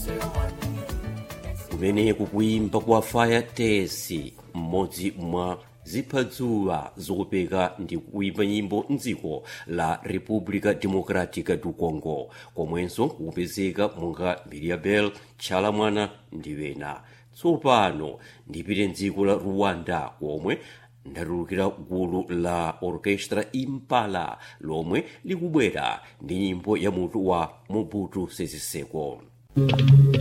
kumene kukuimba kwa fire tesi mmodzi mwa ziphadzuwa zopeka ndi kuimba nyimbo mdziko la república democrática do congo komwenso kukupezeka monga miriabel chalamwana ndi wena tsopano ndipite mdziko la rwanda komwe ndatulukira gulu la orchestra impala lomwe likubwera ndi nyimbo ya mutu wa mobutu sese seko